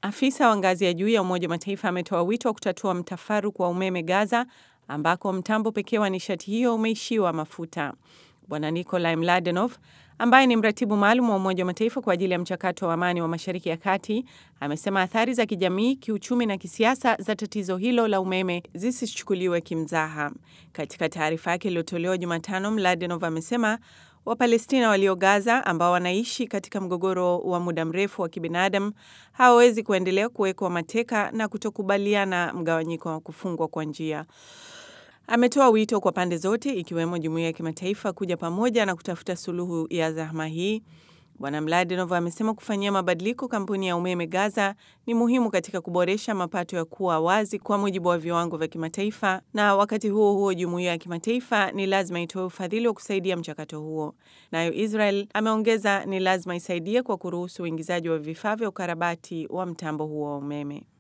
Afisa wa ngazi ya juu ya Umoja wa Mataifa ametoa wito wa kutatua mtafaruku wa umeme Gaza, ambako mtambo pekee wa nishati hiyo umeishiwa mafuta. Bwana Nikolai Mladenov ambaye ni mratibu maalum wa Umoja wa Mataifa kwa ajili ya mchakato wa amani wa Mashariki ya Kati amesema athari za kijamii, kiuchumi na kisiasa za tatizo hilo la umeme zisichukuliwe kimzaha. Katika taarifa yake iliyotolewa Jumatano, Mladenov amesema Wapalestina walio Gaza ambao wanaishi katika mgogoro wa muda mrefu wa kibinadamu hawawezi kuendelea kuwekwa mateka na kutokubaliana mgawanyiko wa kufungwa kwa njia. Ametoa wito kwa pande zote ikiwemo jumuiya ya kimataifa kuja pamoja na kutafuta suluhu ya zahma hii. Bwana Mladenov amesema kufanyia mabadiliko kampuni ya umeme Gaza ni muhimu katika kuboresha mapato ya kuwa wazi kwa mujibu wa viwango vya kimataifa, na wakati huo huo jumuiya ya kimataifa ni lazima itoe ufadhili wa kusaidia mchakato huo. Nayo Israel ameongeza ni lazima isaidie kwa kuruhusu uingizaji wa vifaa vya ukarabati wa mtambo huo wa umeme.